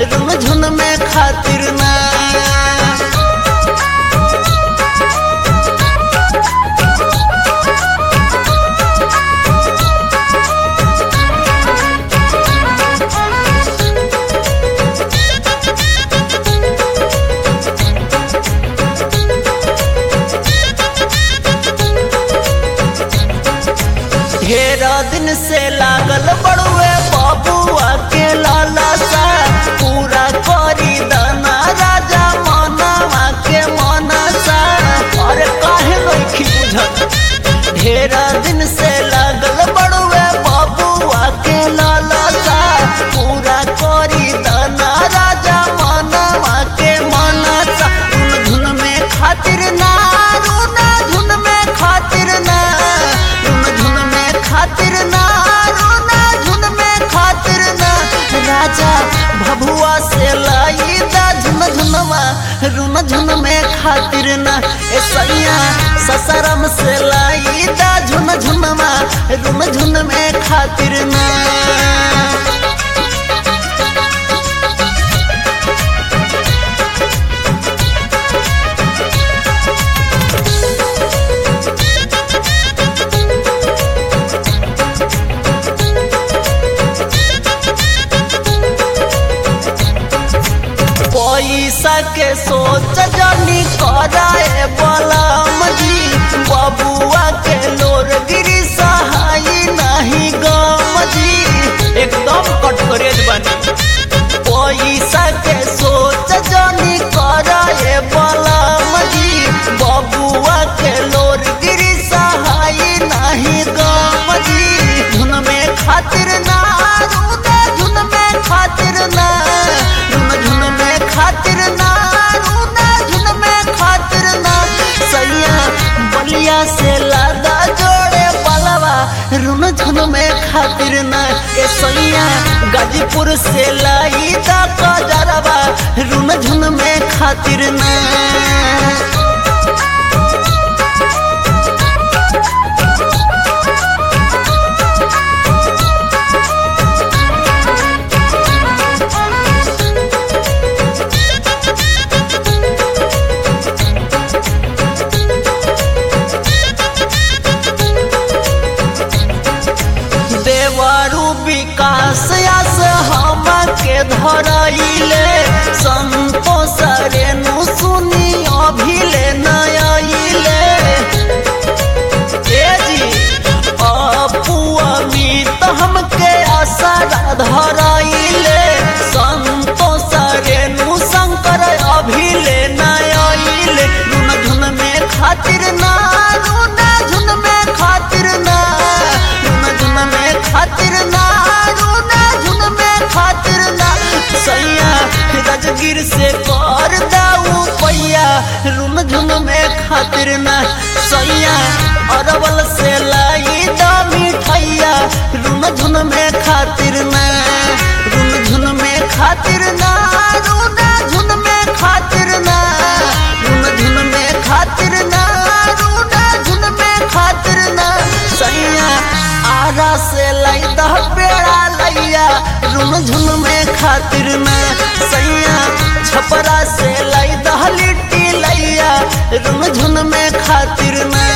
रुन झुन में खातिर ना ढेरा दिन से लागल बड़ुए बबुआ के लालसा पूरा करी दाना राजा मनवा के मनसा अरे काहे नइखी बुझत ढेरा दिन से लागल बड़ुए बबुआ के लालसा पूरा करी दाना राजा मनवा के मनसा धुन धुन में खातिर ना रुना धुन में खातिर ना रुन धुन में खातिर ना रुना धुन में खातिर ना राजा भभुआ से लाई दा झुन झुनवा रुन झुन में खातिर ना ए सैया ससरम से लाई दा झुन झुनवा रुन झुन में खातिर ना पैसा के सोच जानी कराए बलम जी बबुआ के लोर गिरी सहाई नहीं गम जी एकदम कटकरेज बनी पैसा के सोच जानी कराए बलम जी बबुआ के लोर गिरी सहाई नहीं गम जी धुन में खातिर ना रूदा धुन में खातिर ना धुन धुन में खातिर ना रूदा धुन में खातिर ना सैया बलिया से लादा जोड़े पलवा रुन धुन में खातिर ना ए सैया गाजीपुर से लाई दा कजरवा रुन झुन में खातिर ना देवरु विकास आस हम के धरइले संतोष रेणु सुनी अभिले नयइले ए जी अपू अमित हमके आसरा धरइले संतोष रेणु शंकर अभिले नयइले धुन धुन में खातिर ना रुना धुन में खातिर ना धुन धुन में खातिर ना रुना धुन में खातिर ना सैया राजगीर से कर दाऊ पैया रुन झुन में खातिर ना सैया अरवल से लाई दा मिठैया रुन झुन में खातिर ना रुन झुन में खातिर ना रुना झुन में खातिर ना रुन झुन में खातिर ना रुना झुन में खातिर ना सैया आरा से लाई दा पेड़ा लैया रुन झुन में खातिर ना सैया छपरा से लाई दा लिट्टी लैया रुन झुन में खातिर ना